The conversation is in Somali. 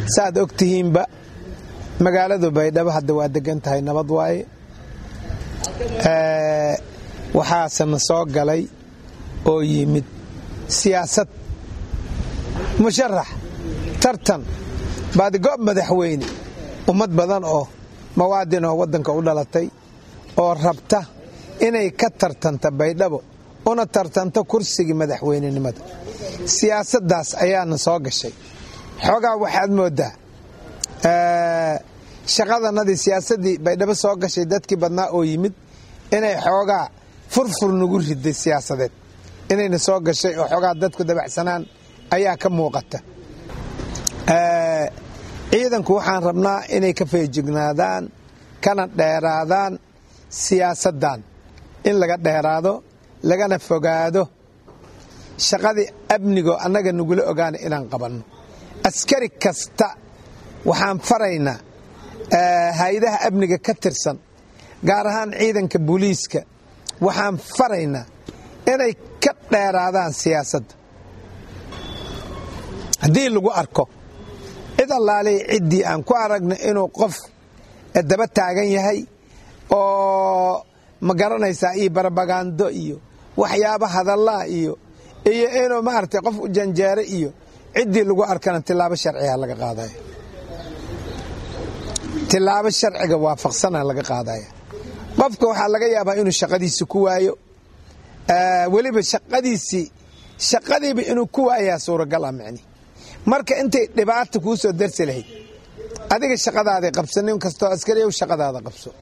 saaad og tihiinba magaaladu baydhabo hadda waa degan tahay nabad waaye waxaasena soo galay oo yimid siyaasad musharax tartan baadigoob madaxweyne ummad badan oo mawaadin oo waddanka u dhalatay oo rabta inay ka tartanta baydhabo una tartanto kursigii madaxweynenimada siyaasaddaas ayaana soo gashay xoogaa waxaad mooddaa shaqadanadii siyaasaddii baydhabo soo gashay dadkii badnaa oo yimid inay xoogaa furfur nagu riday siyaasadeed inayna soo gashay oo xoogaa dadku dabacsanaan ayaa ka muuqata ciidanku waxaan rabnaa inay ka feejignaadaan kana dheeraadaan siyaasaddan in laga dheeraado lagana fogaado shaqadii amnigoo annaga nagula ogaana inaan qabanno askari kasta waxaan faraynaa hay-adaha amniga ka tirsan gaar ahaan ciidanka booliiska waxaan faraynaa inay ka dheeraadaan siyaasadda haddii lagu arko cid allaaley ciddii aan ku aragna inuu qof daba taagan yahay oo ma garanaysaa iyo barabagando iyo waxyaaba hadallaa iyo iyo inuu maaragtay qof u janjeero iyo ciddii lagu arkana tilaabo sharciga laga qaadaya tilaabo sharciga waafaqsana laga qaadaya qofka waxaa laga yaabaa inuu shaqadiisi ku waayo weliba shaqadiisii shaqadiiba inuu ku waayaa suuragal ah micni marka intay dhibaata kuu soo darsi lahayd adiga shaqadaaday qabsa nin kastoo askariyow shaqadaada qabso